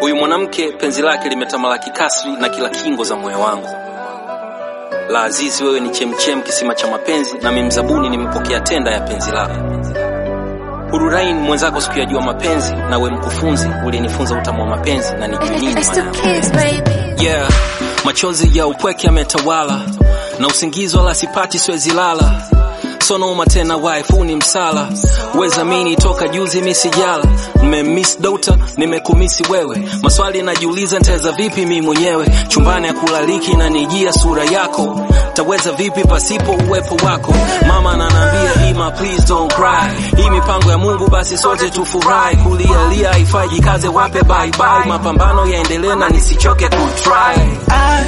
Huyu mwanamke penzi lake limetamalaki kasri na kila kingo za moyo wangu. La Azizi, wewe ni chemchem, kisima cha mapenzi, nami mzabuni nimepokea tenda ya penzi lako. Hururain mwenzako sikuyajua mapenzi, na we mkufunzi ulinifunza utamu wa mapenzi na nijui nini It's maana the yake. kids, baby. Yeah, machozi ya upweke yametawala na usingizi wala sipati, siwezi lala sonoma tena, wife ni msala, weza mini toka juzi misijala, mmemiss dota, nimekumisi wewe, maswali najiuliza nitaweza vipi mi mwenyewe, chumbani ya kulaliki na nijia sura yako, taweza vipi pasipo uwepo wako, mama ananiambia Ima, please don't cry, hii mipango ya Mungu, basi sote tufurahi, kulialia haifai, jikaze wape bye bye, mapambano yaendelee na nisichoke kutry. I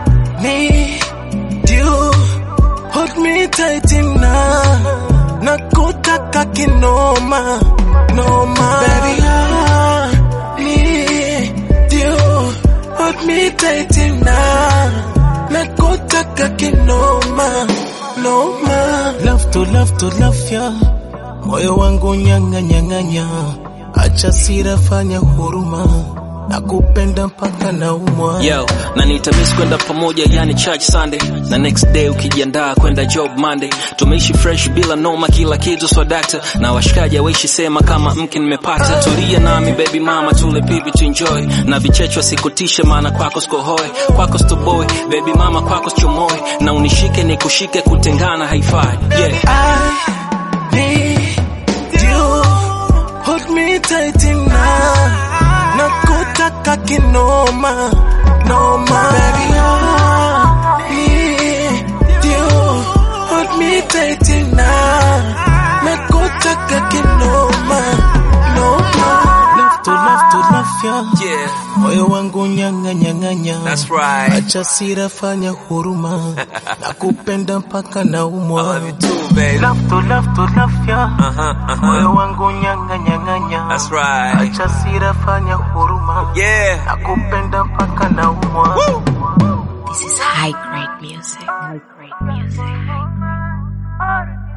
need you. Hold me tight enough. Nakutaka kinoma, noma. Baby, I need you. Hold me tight enough. Nakutaka kinoma, noma. Love to love to love ya. Moyo wangu nyanga nyanganya. Acha sira fanya huruma. Nakupenda mpaka naumwa. Yo, na nitamiss kwenda pamoja yani church Sunday na next day ukijiandaa kwenda job Monday. Tumeishi fresh bila noma, kila kitu swadakta na washikaji hawaishi sema kama mke nimepata. Tulia nami baby mama, tule pipi tu enjoy na vichechwa sikutishe, maana kwako sikohoe, kwako stoboy baby mama, kwako sichomoe na unishike nikushike, kutengana haifai. Yeah. I need you. Hold me tight enough. Nakutaka kinoma, noma. Baby, I need you. Hold me tight enough. Nakutaka kinoma, noma. Love to love to love ya. Yeah, Moyo wangu nyanga nyanganya. that's right. Acha sira fanya huruma. Nakupenda mpaka naumwa. too baby. Love to love to love ya. Uh-huh, uh-huh. Moyo wangu nyanga nyanganya. That's right. Acha sira fanya huruma. Yeah. Nakupenda mpaka naumwa. This is high grade music. High grade music.